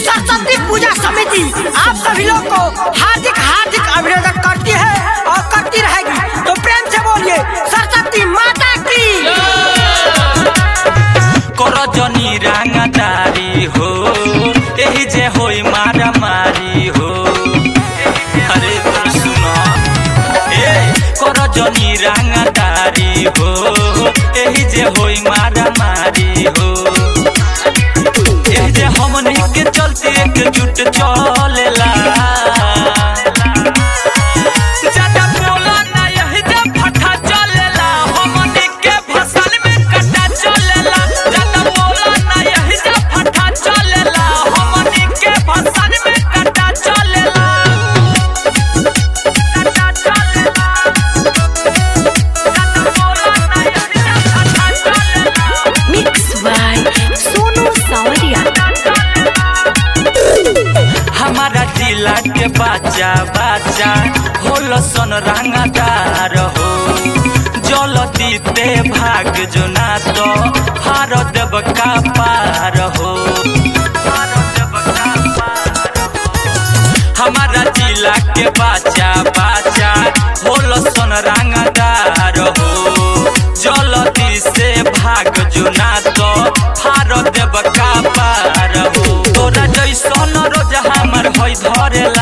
सरस्वती पूजा समिति आप सभी लोग को हार्दिक हार्दिक अभिनंदन करती है और करती रहेगी तो प्रेम से बोलिए सरस्वती माता की करजनी रांगदारी हो एही जे होई मारा मारी हो अरे सुन ए करजनी रांगदारी हो एही जे होई मारा मारी हो एही जे हमनी के चलते एकजुट चलेला ज्यादा बोला ना यही जे फटा चलेला हमनी के फसल में कटा चलेला ज्यादा बोला ना यही जे फटा चलेला हमनी के फसल में कटा चलेला कटा चलेला ज्यादा बोला ना यही जे फटा चलेला मिक्स बाय सोनू सावरिया हमारा जिला के बच्चा बच्चा होल सन रंगदार हो जल दीते भाग जो ना तो हार देव का पार हो हार देव का पार हो। हमारा जिला के बच्चा बच्चा होल सन रंगदार हो जल्दी से भाग जो ना तो हार देव का पार हो तोरा जैसन रोज हमर होई धरेला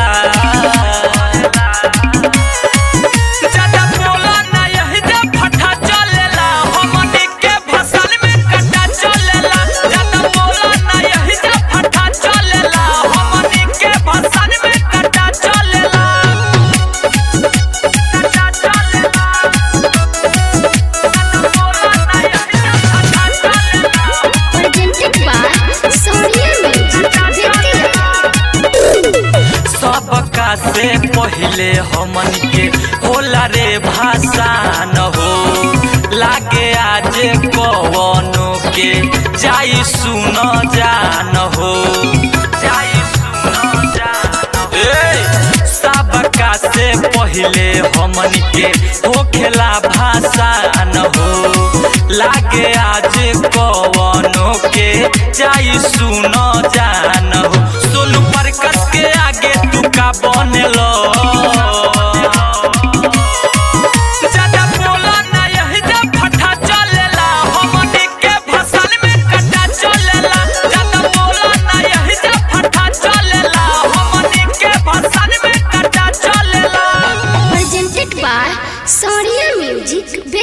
ज्यादा बोला ना यही जे फटा चलेला हमनी के फसल में कटा चलेला ज्यादा बोला ना यही जे फटा चलेला हमनी के फसल में कटा चलेला कटा चलेला ज्यादा बोला ना यही जे फटा चलेला presented by Sonia Music Vidya. सबका से पहिले हमन के होला रे भाषा न हो लागे आज कवनो के जाई सुन जान हो जाई सुन जान ए सबका से पहिले हमन के होखेला भाषा न हो लागे आज कवनो के जाई सुन जान हो सोनू प्रकाश के आगे तू का बनेलो ज्यादा बोला ना यही जे फटा चलेला हमनी के फसल में कटा चलेला ज्यादा बोला ना यही जे फटा चलेला हमनी के फसल में कटा चलेला Presented by Sonia Music